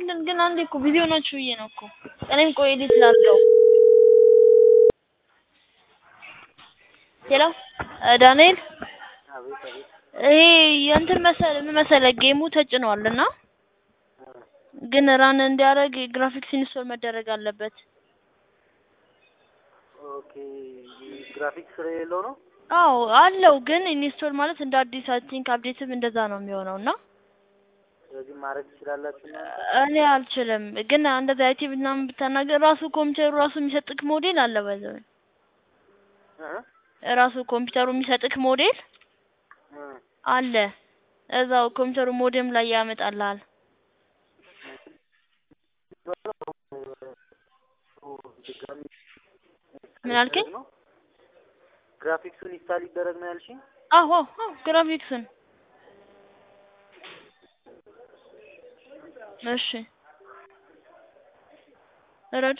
ምንድን ግን አንዴ እኮ ቢዚ ሆናችሁ ብዬ ነው እኮ እኔም ቆይ ኤዲት ላድርገው። ሄሎ እ ዳንኤል አቤት አቤት ይሄ የእንትን መሰለ ምን መሰለህ ጌሙ ተጭኗል እና ግን ራን እንዲያደርግ ግራፊክስ ኢንስቶል መደረግ አለበት። ኦኬ ግራፊክስ ስለሌለው ነው አዎ አለው ግን ኢንስቶል ማለት እንደ አዲስ አይ ቲንክ አፕዴትም እንደዛ ነው የሚሆነው እና ስለዚህ ማድረግ ትችላላችሁ እናንተ እኔ አልችልም። ግን እንደዛ አይቲ ምናምን ብታናገር ራሱ ኮምፒውተሩ ራሱ የሚሰጥክ ሞዴል አለ ባይዘው እ ራሱ ኮምፒውተሩ የሚሰጥክ ሞዴል እ አለ እዛው ኮምፒውተሩ ሞዴም ላይ ያመጣልሃል። ድጋሚ ምን አልከኝ? ነው ግራፊክሱን ኢንስታል ይደረግ ነው ያልሽኝ? አዎ አዎ ግራፊክስን እሺ እረድ